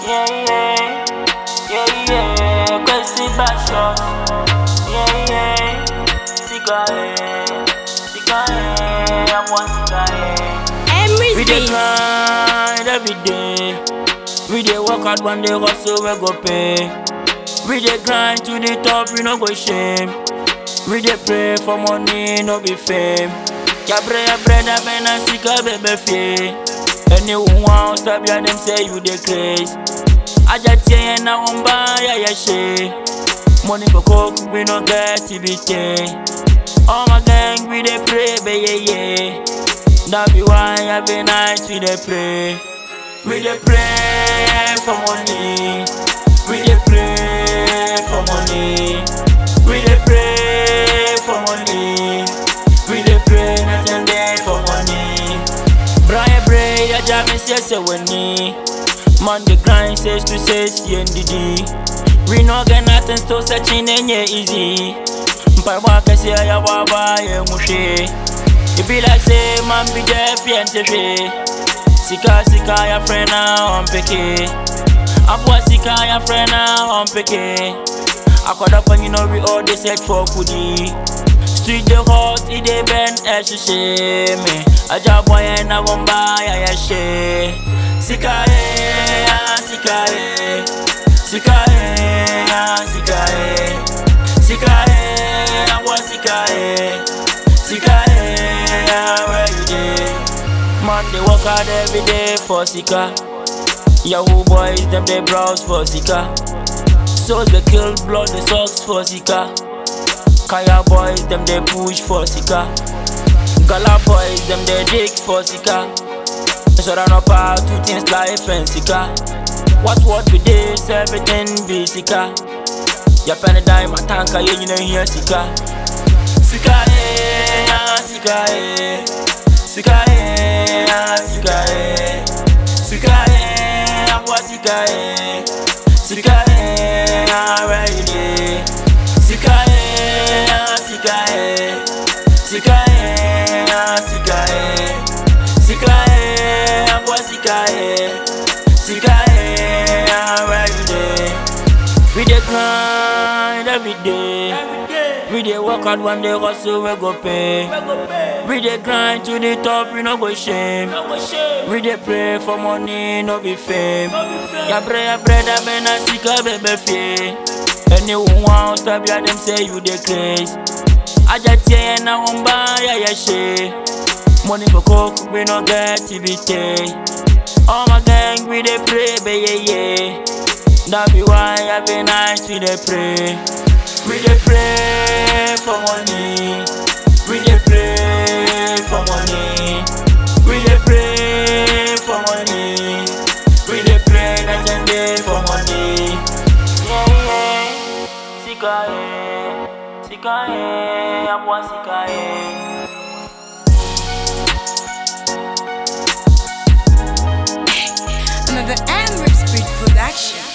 Yeah, yeah, yeah, yeah. Kwesi Bashos. Yeah, yeah. Sika, eh. Sika, eh. I'm one Sika, eh. Emery's We dey Beats. grind every day. We dey work hard one day hustle we go pay. We dey grind to the top, we no go shame. We dey pray for money, no be fame. Yabre yabre da bena sika bebe fie. Anyone want stop ya them say you dey craze. Aja tie na umba ya ya she. Money for coke, we no get TBT. All my gang, we dey pray, be yeah yeah. That be why every night we dey pray. We dey pray for money. We dey pray for money. We dey pray for money. We dey pray night and day for money. Brian Bray, ya jam is yes weni. Man the grind says to says CNDD. We no get nothing still searching and yeah easy. Mpaebɔ akɛseɛ yɛ baba yɛ mu hwee It be like say man be deaf yɛ nte hwee Sika sika yɛfrɛ na ɔmpeke Aboa sika yɛfrɛ na ɔmpeke Akɔda panyin no we all dey search for kudi Street dey hot, e dey bend ɛhyehyɛ me Agya aboa yɛn na wɔmba yɛyɛ hye Sika ye, ah, sika ye Sika ye, ah, sika ye Sika eh, I want sika eh, sika eh, ah, where you dey? Man dey work hard every day for sika. Yahoo boys them dey browse for sika. Souls dey kill blood dey sucks for sika. Kaya boys them dey push for sika. Gala boys them dey dig for sika. So that no part two things life and sika. What what be this? Everything be sika. Ya penny dime, my tanka, yeah, you know, here, Sika. Sika, eh, ah, Sika, eh. Sika, eh, ah, Sika, eh. Sika, eh, I'm what Sika, eh. Sika, eh, ah, where you dey? Sika, eh, ah, Sika, eh. Sika, eh, ah, Sika, eh. Sika, eh, I'm what Sika, eh. Sika, eh, ah, where you dey? We dey grind every day. We dey work hard one day hustle we go pay. We dey grind to the top, we no go shame. We dey pray for money, no be fame. Yabre yabre da bena sika bebe fie. Anyone want stop ya them say you dey craze. Aja tie na umba ya ya she. Money for coke, we no get TBT. All my gang, we dey pray, be yeah yeah. That be why every night we dey pray. We dey pray for money. We dey pray for money. We dey pray for money. We dey pray night and day for money. Yeah yeah. Sika yeah. Sika yeah. Abwa sika yeah. Another Emery's Beat production.